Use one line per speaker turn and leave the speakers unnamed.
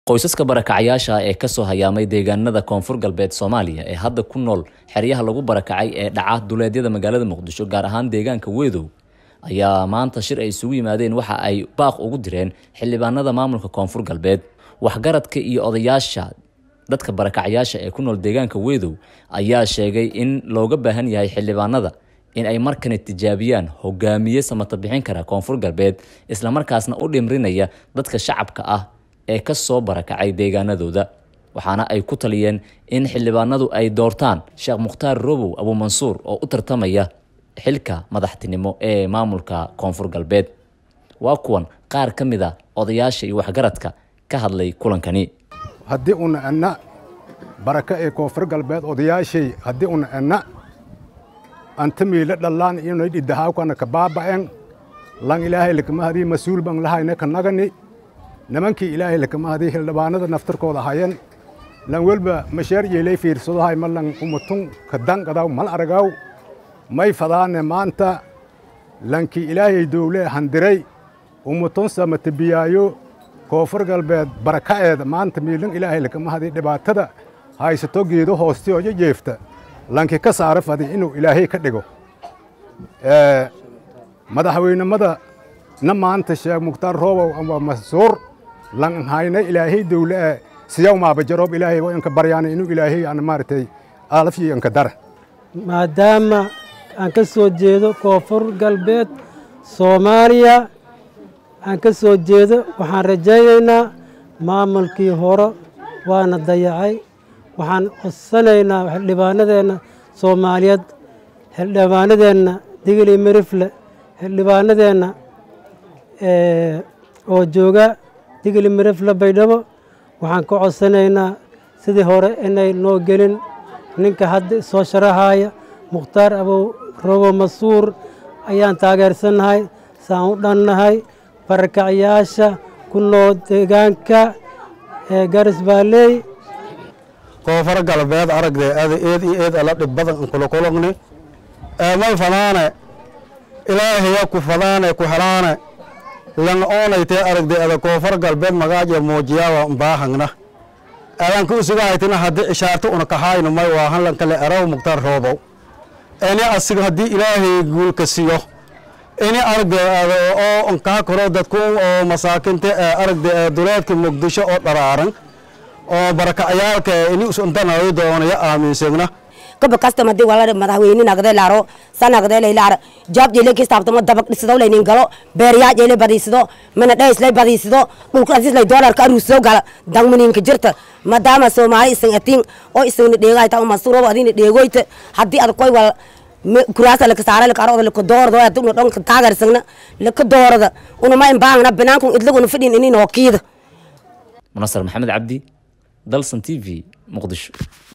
qoysaska barakacyaasha ee kasoo hayaamay deegaanada koonfur galbeed soomaaliya ee hadda ku nool xeryaha lagu barakacay ee dhaca duleedyada magaalada muqdisho gaar ahaan deegaanka weedow ayaa maanta shir ay isugu yimaadeen waxa ay baaq ugu direen xildhibaanada maamulka koonfur galbeed waxgaradka iyo odayaasha dadka barakacyaasha ee ku nool deegaanka weedow ayaa sheegay in looga baahan yahay xildhibaanada in ay markana tijaabiyaan hogaamiye samata bixin kara koonfur galbeed islamarkaasna u dhimrinaya dadka shacabka ah ee kasoo barakacay deegaanadooda waxaana ay ku taliyeen in xildhibaanadu ay doortaan sheekh mukhtaar robow abuumansuur oo u tartamaya xilka madaxtinimo ee maamulka koonfur galbeed waa kuwan qaar ka mid a odayaasha iyo waxgaradka ka hadlay kulankani
haddii una enna baraka ee koonfur galbeed odayaashay haddii una enna anta miila dhallaan inay dhiddahaawkana ka baaba'en lan ilaahay lakama hadii mas-uul ban lahayna ka nagani nimankii ilaahay lakama hadii hildhibaanada naftarkooda hayan lan welba masheer yeelay fiirsadohay ma lan umatun ka danqadaw mal aragaw may fadaane maanta lankii ilaahay dowle handiray umatun samatibiyaayo koonfur galbeed baraka'eeda maanta miilan ilaahay lakama hadii dhibaatada haysato geedo hoostiyooyo jeefta lankii ka saara fadi inuu ilaahay ka dhigo madaxweynimada na maanta sheekh mukhtaar roobow ama masuur lan hayna ilaahay dowle ee siyaw maabajaroob ilaahay waa inka baryaana inuu ilaahay aan maaragtay aalafyi inka dara
maadaama aan ka soo jeedo koonfur galbeed soomaaliya aan ka soo jeedo waxaan rajaynaynaa maamulkii hore waana dayacay waxaan codsanaynaa xildhibaanadeenna soomaaliyeed xildhibaanadeenna digili mirifle xildhibaanadeenna oo jooga digili mirifle baydhabo waxaan ka codsanaynaa sidii hore inay noo gelin ninka hadda soo sharaxaaya mukhtaar abow robo masuur ayaan taageersannahay saan u dhannahay barakacyaasha ku nool deegaanka ee garis baaleey
koonfur galbeed aragdee ada eed iyo eed ala dhib badan kula kulugni may fadaane ilaahaya ku fadaane ku helaane lan oonaytee aragdee ada koonfur galbeed magaaje muujiyawa mbaahangna adan ku usugahaytina haddii ishaarto una kahaayno may waahan lan kale eraw mugtar roobow ini asiga haddii ilaahay guulka siyo ini aragdee ada oo nkaa koro dadku oo masaakinta aragdee duleedka muqdisho oo dharaaran oo barakacayaalka ini usuntanayo doonaya aaminsagna
gaba kasta madi wala madaxweyne nagde laaro sanagde laylaar jaab jeele kistaabtamo dabaq dhisado laynin galo beeryaa jeele badiisado mana dhays lay badiisado dhulka asis lay doolarka aruusoo gala dangmaninka jirta maadaama soomaali isan atiin oo isagna dheegayta uma surobo adina dheegoyta haddii ad koy wal kuraasa laka saara laka arooda laka doorada waa dubna dhonka taageersagna laka doorada una ma imbaangna binaankun idlaguna fidhin inin hookiida
munasar maxamed cabdi dalsan t v muqdisho